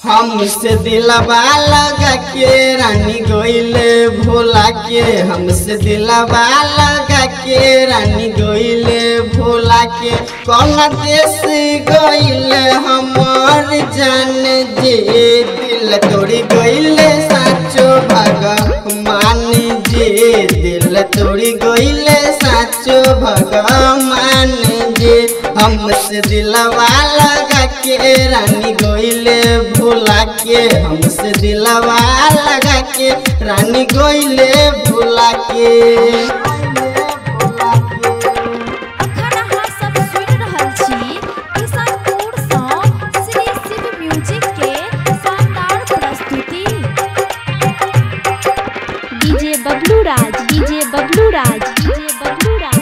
हमसे दिलवा लगा के रानी गोइले भोला के हमसे दिलवा लगा के रानी गोइले भोला के कौन देश गोइले हमार जान जे दिल तोड़ी गोइले साचो भगवान जे दिल तोड़ी गोइले साचो भगवान जे हमसे दिलवा लगा के रानी गोइले भोला के हमसे दिलवा लगा के रानी गोइले भोला के अखन अहाँ सब सुनि रहल छी किशनपुर सँ श्री शिव म्यूजिक के शानदार प्रस्तुति DJ Bablu Raj DJ Bablu Raj DJ Bablu Raj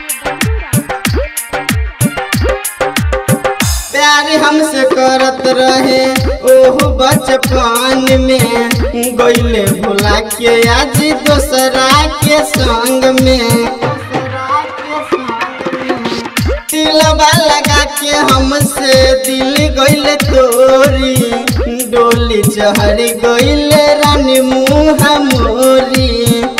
प्यार हमसे करत रहे ओहो बचपन में गईले भोला के आज दोसरा के संग में तिलवा लगा के हमसे दिल गईले तोरी डोली चहर गईले रानी मुँह मोरी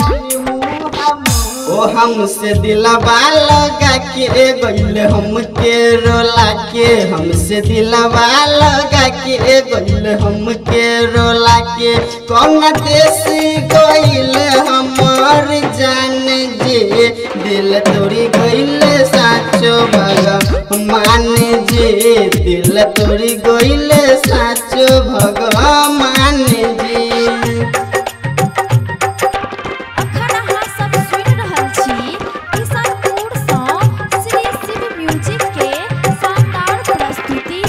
ओ हमसे दिलवा लगा के गईले हमके रोला के हमसे दिलवा लगा के गईले हमके रोला के कौन देसी गईले हमार जान जे दिल तोड़ी गईले साचो भगवान जे दिल तोड़ी गईले साचो भगवान जी अखन अहाँ सब सुनि रहल छी किशनपुर सँ श्री शिव म्यूजिक के शानदार प्रस्तुति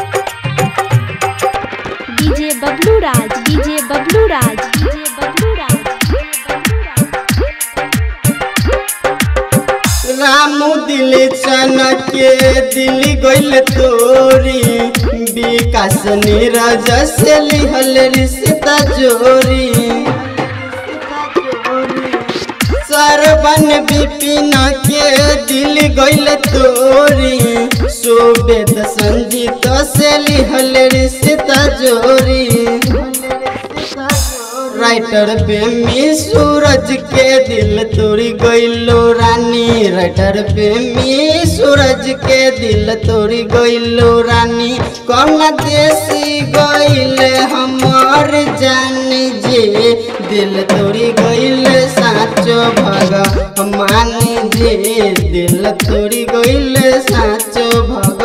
DJ Bablu Raj DJ Bablu Raj DJ Bablu Raj रामू दिल चनक के दिल गइल तोरी विकास नीरज से लिहल रिश्ता जोरी सरबन विपिन के दिल गइल तोरी सुबेद संजीत से लिहल रिश्ता जोरी राइटर प्रेमी सूरज के दिल तोड़ी गइलो रानी राइटर प्रेमी सूरज के दिल तोड़ी गइलो रानी कौन देसी गइल हमार जान जे दिल तोड़ी गइल साचो भगवान जे दिल तोड़ी गइल साचो भगवान